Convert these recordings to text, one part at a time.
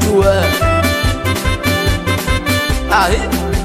tu eh. Ahi.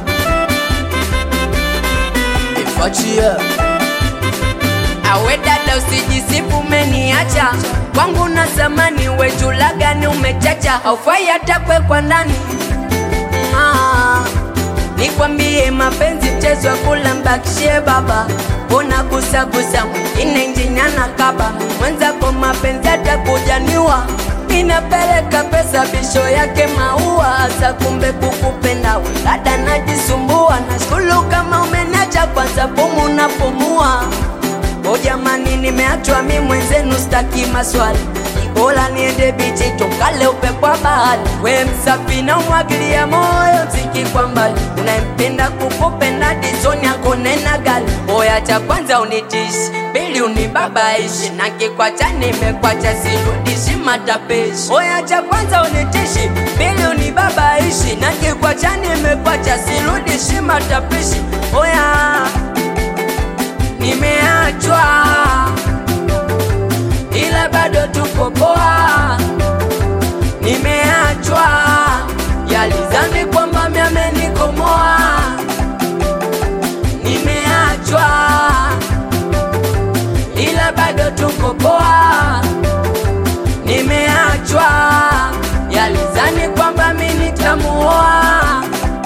Ifachia Awe dada usijisifu umeniacha kwangu na zamani wejula gani umechacha haufai hata kwekwa ndani Ah, nikwambie mapenzi mchezo wa kula mbakishie baba una gusagusa mwingine njinyana kaba mwenzako mapenzi atakujaniwa inapeleka pesa bisho yake maua hasa kumbe kukupenda we dada najisumbua nashukuru kama umenacha kwanza pumu napumua O jamani, nimeachwa mi mwenzenu, staki maswali, bora niende bichi tukale upepo wa bahari. We msafi na umwagilia moyo, mziki kwa mbali, unayempenda kukupenda dizoni yako nena gali. Oya, cha kwanza unitishi, pili unibabaishi, na kikwacha nimekwacha, sirudishi matapishi. Oya, cha kwanza unitishi, pili unibabaishi, na kikwacha nimekwacha, sirudishi matapishi. Oya nimeachwa ila bado tuko poa. Nimeachwa yalizani kwamba miamenikomoa. Nimeachwa ila bado tuko poa. Nimeachwa yalizani kwamba mi nitamuoa.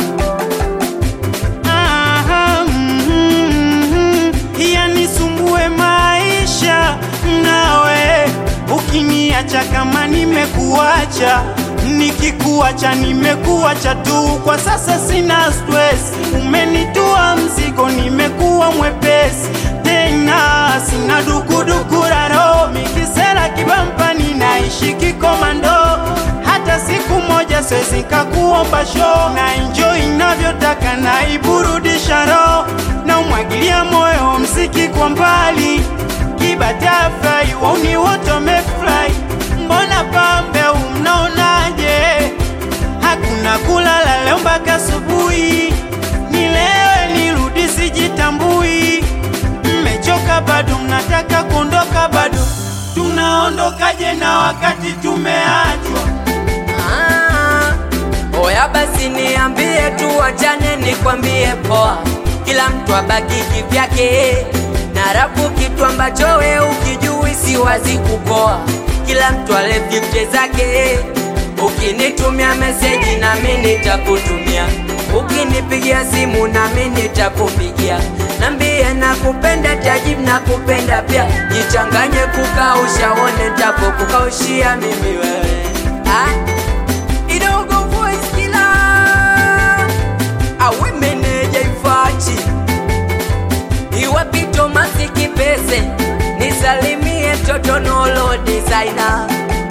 Aha, mm, yanisumbue maisha nawe ukiniacha kama nimekuacha nikikuacha nimekuacha tu kwa sasa sina stress umenitua mzigo nimekuwa mwepesi tena sina dukudukuraro mikisela kibampani naishi kikomando hata siku moja siwezi kakuomba show na enjoy inavyotaka na iburudisha roho na umwagilia moyo mziki kwa mbali kibatafai wauni wote wamefurahi mbona pambe umnaonaje hakuna kulala leo mpaka asubuhi nilewe nirudi sijitambui mmechoka bado mnataka kuondoka bado tunaondokaje na wakati tumeachwa Ah, Oya basi niambie tu wachane nikwambie poa, kila mtu abaki kivyake, na rafu kitu ambacho we ukijui si wazi kupoa, kila mtu ale fifte zake. Ukinitumia meseji nami nitakutumia, ukinipigia simu nami nitakupigia. Nambie nakupenda tajibu nakupenda pia, jichanganye kukausha one ntakukukaushia mimi wewe ah? Idogo voice killer awe meneja ifachi iwapito masiki pese nisalimie toto nolo designer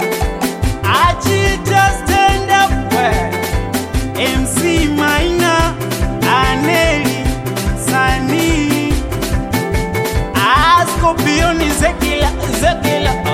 Achita stand up we. MC Maina Aneli Sani Askopioni Zekila Zekila